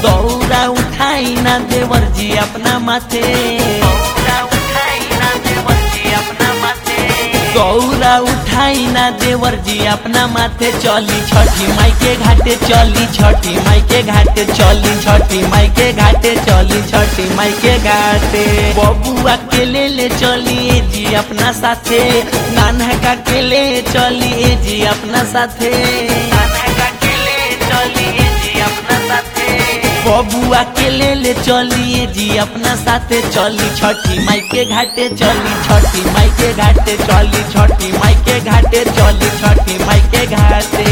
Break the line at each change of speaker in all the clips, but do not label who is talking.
दौरा उठाई ना देवर जी अपना माथे दौरा उठाई ना देवर जी अपना माथे दौरा उठाई ना देवर जी अपना माथे चली छठी माई के घाटे चली छठी माई के घाटे चली छठी माई के घाटे चली छठी माई के घाटे बबुआ के ले ले चलिए जी अपना साथे नानका के ले चलिए जी अपना साथे नानका के ले चलिए जी अपना साथे बबुआ के ले ले चलिए जी अपना साथे चली छठी माई के घाटे चली छठी माई के घाटे चली छठी माई के घाटे चली छठी माई के घाटे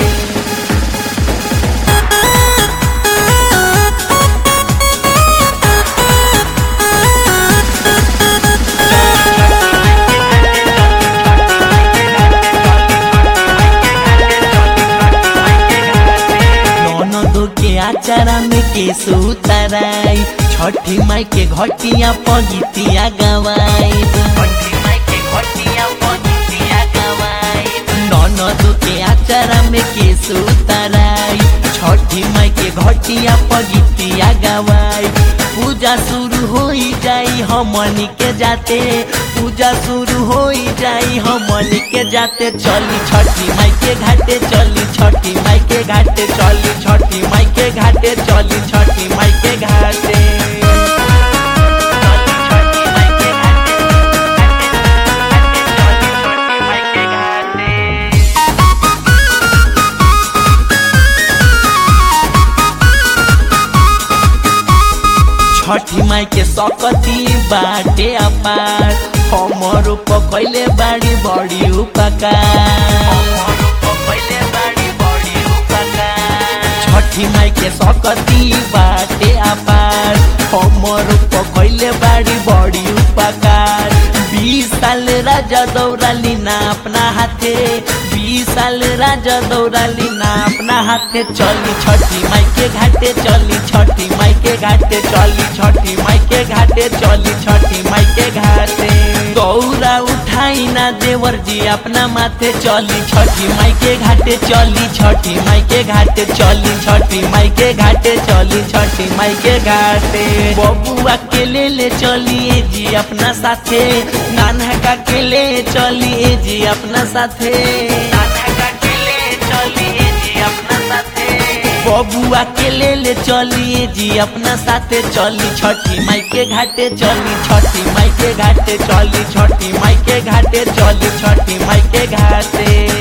ननदो के आचारा में के सुतराई छठी माई के घटिया पगितिया गवाई छठी माई के घटिया पगितिया गवाई ननदो के आचारा में के सुतराई छठी माई के घटिया पगितिया गवाई पूजा शुरू हो जाई हमनी के जाते पूजा शुरू हो जाई हमनी के जाते चली छठी माई के घाटे चली छठी माई के घाटे चली छठी माई के घाटे चली छठी माई के घाटे चली छठी माई के घाटे, घाटे, घाटे, चली छठी माई के घाटे। छठी माई के सकती बाटे अपार हमर पकैले बाड़ी बड़ी उपकार छठी माई के सकती बाटे अपार हमर पकैले बाड़ी बड़ी उपकार बीस साल राजा दौड़ाली ना अपना हाथे बीस साल राजा दौड़ाली ना अपना हाथे चली छठी माई के घाटे चली छठी माई के घाटे चली छठी माई के घाटे चली छठी माई के घाटे दौरा उठाई ना देवर जी अपना माथे चली छठी माई के घाटे चली छठी माई के घाटे चली छठी माई के घाटे चली छठी माई के घाटे बबुआ के ले ले चलिए जी अपना साथे नानका के ले चलिए जी अपना साथे नानका के ले चलिए जी अपना साथे बबुआ के ले ले चलिए जी अपना साथे चली छठी माई के घाटे चली छठी माई के घाटे चली छठी माई के घाटे चली छठी माई के घाटे